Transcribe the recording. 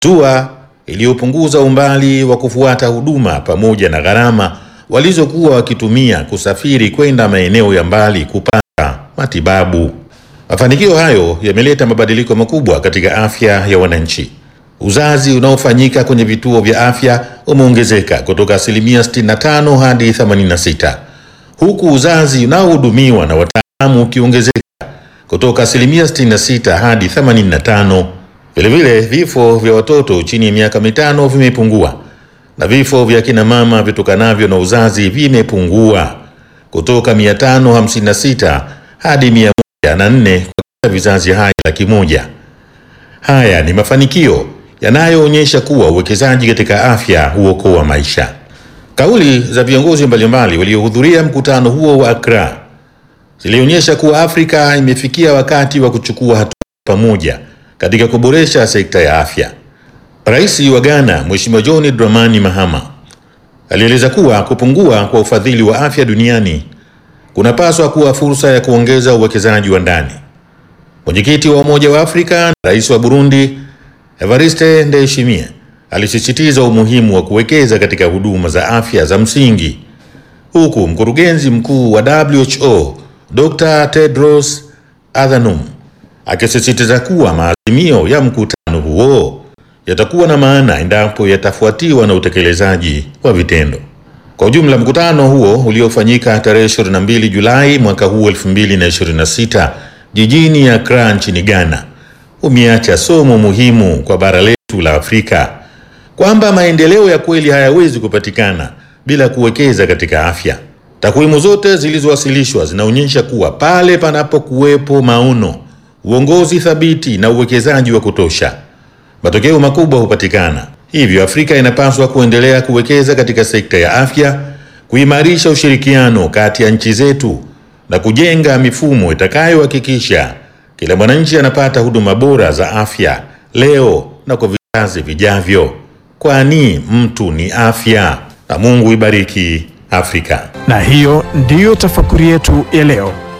hatua iliyopunguza umbali wa kufuata huduma pamoja na gharama walizokuwa wakitumia kusafiri kwenda maeneo ya mbali kupata matibabu. Mafanikio hayo yameleta mabadiliko makubwa katika afya ya wananchi. Uzazi unaofanyika kwenye vituo vya afya umeongezeka kutoka asilimia 65 hadi 86, huku uzazi unaohudumiwa na wataalamu ukiongezeka kutoka asilimia 66 hadi 85. Vilevile, vifo vya watoto chini ya miaka mitano vimepungua na vifo vya kina mama vitokanavyo na uzazi vimepungua kutoka 556 hadi 104 kwa kila vizazi hai laki moja. Haya ni mafanikio yanayoonyesha kuwa uwekezaji katika afya huokoa maisha. Kauli za viongozi mbalimbali waliohudhuria mkutano huo wa Accra zilionyesha kuwa Afrika imefikia wakati wa kuchukua hatua pamoja katika kuboresha sekta ya afya. Rais wa Ghana Mheshimiwa John Dramani Mahama alieleza kuwa kupungua kwa ufadhili wa afya duniani kunapaswa kuwa fursa ya kuongeza uwekezaji wa ndani. Mwenyekiti wa Umoja wa Afrika na Rais wa Burundi Evariste Ndayishimiye alisisitiza umuhimu wa kuwekeza katika huduma za afya za msingi, huku mkurugenzi mkuu wa WHO Dr. Tedros Adhanom akisisitiza kuwa maazimio ya mkutano huo yatakuwa na maana endapo yatafuatiwa na utekelezaji wa vitendo. Kwa ujumla, mkutano huo uliofanyika tarehe 22 Julai mwaka huu 2026 jijini Accra nchini Ghana umeacha somo muhimu kwa bara letu la Afrika kwamba maendeleo ya kweli hayawezi kupatikana bila kuwekeza katika afya. Takwimu zote zilizowasilishwa zinaonyesha kuwa pale panapokuwepo maono, uongozi thabiti na uwekezaji wa kutosha, matokeo makubwa hupatikana. Hivyo Afrika inapaswa kuendelea kuwekeza katika sekta ya afya, kuimarisha ushirikiano kati ya nchi zetu na kujenga mifumo itakayohakikisha kila mwananchi anapata huduma bora za afya leo na kwa vizazi vijavyo, kwani mtu ni afya. Na Mungu ibariki Afrika. Na hiyo ndiyo tafakuri yetu ya leo.